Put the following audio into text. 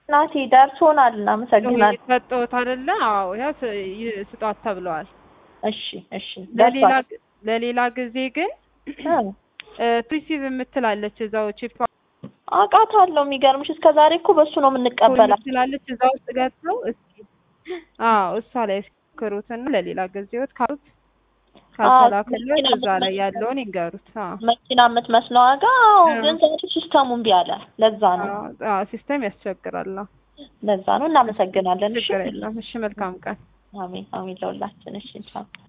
እናቴ ደርሶናል። እናመሰግናለን። ሰጠሁት አይደለ? አዎ ያ ስ- ይ- ስጧት ተብለዋል። እሺ እሺ ለሌላ ደርሷል። ለሌላ ጊዜ ግን ፕሪሲቭ የምትላለች እዛው ቺፕ አውቃታለሁ። የሚገርምሽ እስከ ዛሬ እኮ በሱ ነው የምንቀበላት። ትላለች እዛ ውስጥ ገብተው እስኪ አዎ እሷ ላይ እስክሩትና ለሌላ ጊዜዎት ካሉት ካልተላከለት እዛ ላይ ያለውን ይንገሩት። አዎ መኪና የምትመስለው ዋጋ አዎ፣ ግን ዛሬ ሲስተሙ እምቢ አለ። ለዛ ነው አዎ፣ አዎ ሲስተም ያስቸግራል። አዎ፣ ለዛ ነው። እናመሰግናለን። እሺ ችግር የለም። እሺ መልካም ቀን። አሜን አሜን ለሁላችን። እሺ ቻው